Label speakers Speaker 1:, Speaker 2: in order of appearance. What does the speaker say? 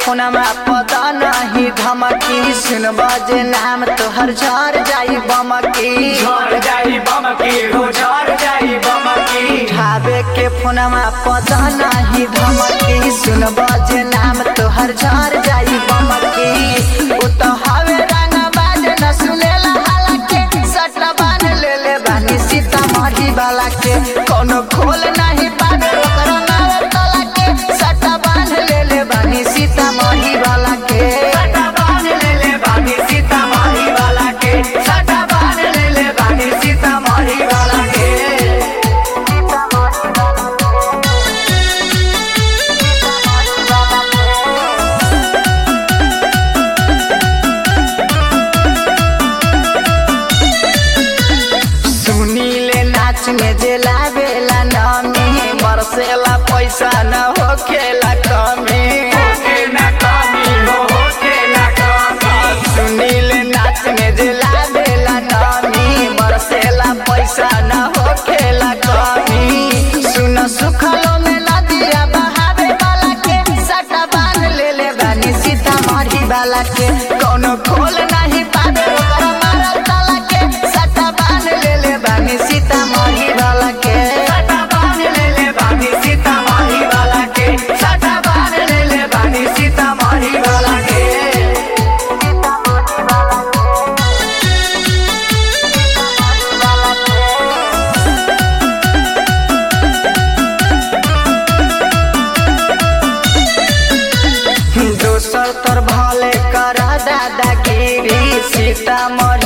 Speaker 1: फोनमा पता नहीं धमकी सुन बजे नाम तोहर झर जाई बमकी
Speaker 2: झड़ जाई बम की हो झड़ जाई बम की
Speaker 1: ठावे के फोनमा पता नहीं धमकी सुन बजे नाम तोहर झर जाई बमकी उ तो हवे रंग बाज न सुनेला हालाके सटला बान ले ले बानी सीतामढ़ी वाला के कोनो खोल नहीं पावे ओकरा नावे तला के सटला बान ले ले बानी सीतामढ़ी वाला के
Speaker 2: सटा बांध ले ले बानी सीतामढ़ी वाला के सटा बांध ले ले बानी सीतामढ़ी वाला के
Speaker 1: सुनीले नाच में जे लावेला नामी बरसेला पैसा न होखेला कमी
Speaker 2: होके ना कमी हो होके ना कमी
Speaker 1: सुनीले नाच में जे लावेला नामी बरसेला पैसा न होखेला कमी सुन सुखलो में नदिया बहावे वाला के सटा बांध ले ले बानी सीतामढ़ी वाला के कोनो खोल नहीं पावे ओकरा मारल ताला के सटा बांध ले ले बानी सीतामढ़ी वाला के
Speaker 2: सटा बांध ले ले बानी सीतामढ़ी वाला के सटा बांध ले ले बानी सीतामढ़ी वाला के
Speaker 1: दोसर तर भले कर दादागिरी सीतामढ़ी